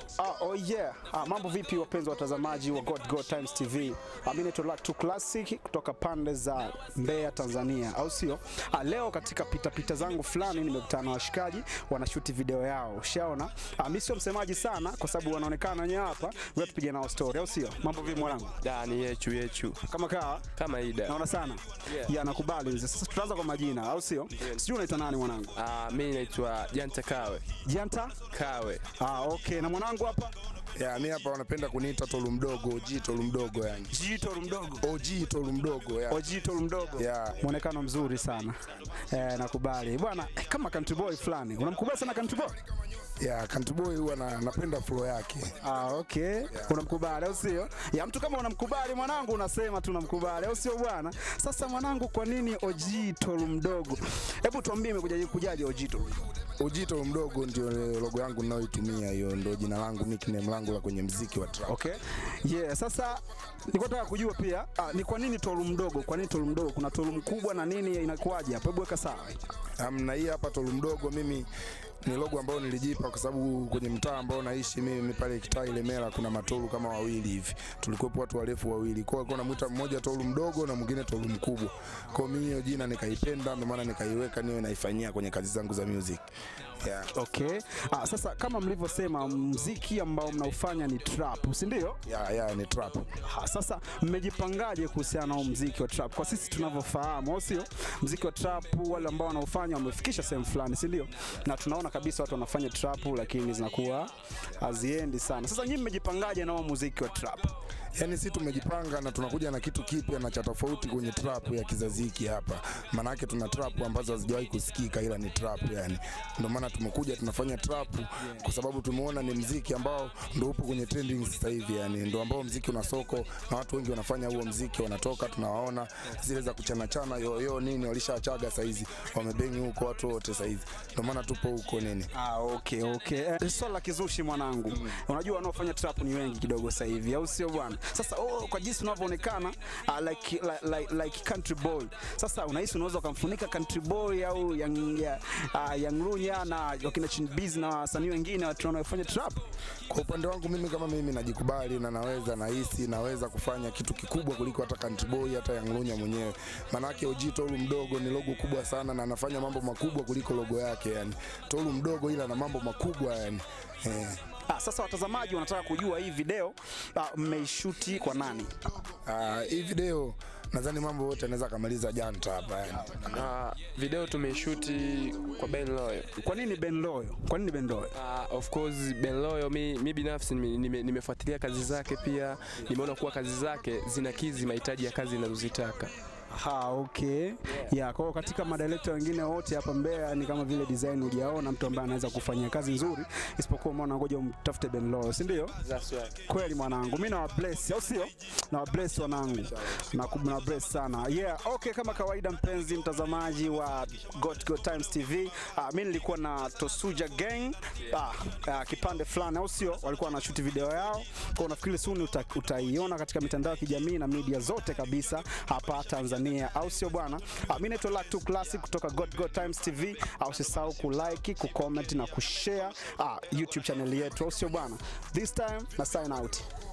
Ah, oh yeah. Ah, mambo vipi wapenzi watazamaji wa God God Times TV. Ah, mimi naitwa Luck to Classic kutoka pande za Mbeya, Tanzania, au sio? Ah, leo katika pita pita zangu fulani nimekutana na washikaji wanashuti video yao. Ushaona? Ah, mimi sio msemaji sana kwa sababu wanaonekana wenyewe hapa. Ngoja tupige nao story, au sio? Mambo vipi mwanangu? Da, ni yechu yechu Kama kaa kama ida. naona sana. Yeah. Yeah, nakubali mzee. Sasa tutaanza kwa majina, au sio? Sijui unaitwa nani mwanangu? Ah, mimi naitwa Janta Kawe. Janta? Kawe. Ah, okay. Na mwanangu hapa? Ya, mi hapa wanapenda kuniita tolu mdogo, OG tolu mdogo yani. Jito mdogo. OG tolu mdogo ya. Ojito mdogo Yeah. mwonekano mzuri sana eh, nakubali bwana eh, kama country boy fulani unamkubali sana country boy Ya, Country Boy huwa na, napenda flow yake. ah, okay unamkubali au sio ya mtu kama unamkubali mwanangu unasema tu unamkubali au sio bwana sasa mwanangu kwa nini Ojito mdogo hebu tuambie imekujaje kujaje Ojito OG tolu mdogo ndio logo yangu ninayoitumia, hiyo ndio jina langu, nickname langu la kwenye mziki wa trap. okay yeah sasa nilikuwa nataka kujua pia ah, ni kwa nini tolu mdogo kwa nini tolu mdogo kuna tolu mkubwa na nini inakuwaje hapo hebu weka sawa Um, na hii hapa tolu mdogo mimi ni logo ambayo nilijipa kwa sababu kwenye mtaa ambao naishi mimi pale kitaa Ilemela kuna matolu kama wawili hivi, tulikuwepo watu warefu wawili, kwa hiyo namwita mmoja tolu mdogo na mwingine tolu mkubwa. Kwa hiyo mimi hiyo jina nikaipenda, ndio maana nikaiweka niwe naifanyia kwenye kazi zangu za music yeah. Okay. Ah, sasa kama mlivyosema mziki ambao mnaufanya ni trap, si ndio? ya ya ni trap Ah, Sasa mmejipangaje kuhusiana na huu mziki wa trap? Kwa sisi tunavyofahamu, au sio? Mziki wa trap wale ambao wanaofanya wamefikisha sehemu fulani, si ndio? Na tunaona kabisa watu wanafanya trap lakini zinakuwa haziendi sana. Sasa nyinyi mmejipangaje na huo muziki wa trap? yani si tumejipanga na tunakuja na kitu kipya na cha tofauti kwenye trap ya kizazi hiki hapa maanake tuna trap ambazo hazijawahi kusikika ila ni trap yani ndio maana tumekuja tunafanya trap kwa sababu tumeona ni mziki ambao ndio upo kwenye trending sasa hivi yani ndio ambao mziki una soko na watu wengi wanafanya huo mziki wanatoka tunawaona zile za kuchana chana yoyo nini walishaachaga saizi wamebengi huko watu wote saizi ndio maana tupo huko nini Ah, okay, okay. Eh, swala la kizushi mwanangu. Unajua wanaofanya trap ni wengi kidogo sasa hivi, au sio bwana? Sasa oh, kwa jinsi unavyoonekana uh, like, like, like, like country boy. Sasa unahisi unaweza ukamfunika country boy au young, ya, uh, young Lunya na wakina Chinbiz na wasanii wengine watu wanaofanya trap? Kwa upande wangu mimi kama mimi najikubali na naweza nahisi naweza kufanya kitu kikubwa kuliko hata Country Boy hata Young Lunya mwenyewe. Maanake OG Tolu mdogo ni logo kubwa sana na anafanya mambo makubwa kuliko logo yake yani. Tolu mdogo ila na mambo makubwa yani. Eh. Ah, sasa watazamaji wanataka kujua hii video ah, mmeishuti kwa nani? Ah, hii video nadhani mambo yote anaweza kamaliza Janta hapa yani. Ah, video tumeishuti kwa Ben Loyo. Kwa nini Ben Loyo? Kwa nini Ben Loyo? Ah, of course Ben Loyo mi, mi binafsi nime- nime- nimefuatilia kazi zake pia nimeona kuwa kazi zake zinakidhi mahitaji ya kazi ninazozitaka. Ha, okay. Yeah, kwa hiyo katika madirekta wengine wote hapa Mbeya ni kama vile design hujaona mtu ambaye anaweza kufanyia kazi nzuri isipokuwa umeona ngoja umtafute Ben Loyo, si ndio? That's right. Kweli mwanangu, mimi nawa bless, au sio? Nawa bless wanangu. Na na bless sana. Yeah, okay kama kawaida mpenzi mtazamaji wa Got Go Times TV. Uh, mimi nilikuwa na Tosuja Gang. Ah, uh, kipande fulani au sio? Walikuwa wanashoot video yao. Kwa nafikiri soon uta, utaiona katika mitandao ya kijamii na media zote kabisa hapa Tanzania. Au sio bwana? Uh, mimi naitwa Luck to Classic kutoka Got Go Times TV. Au usisahau kulike, kucomment na kushare uh, YouTube channel yetu. Au sio bwana? This time na sign out.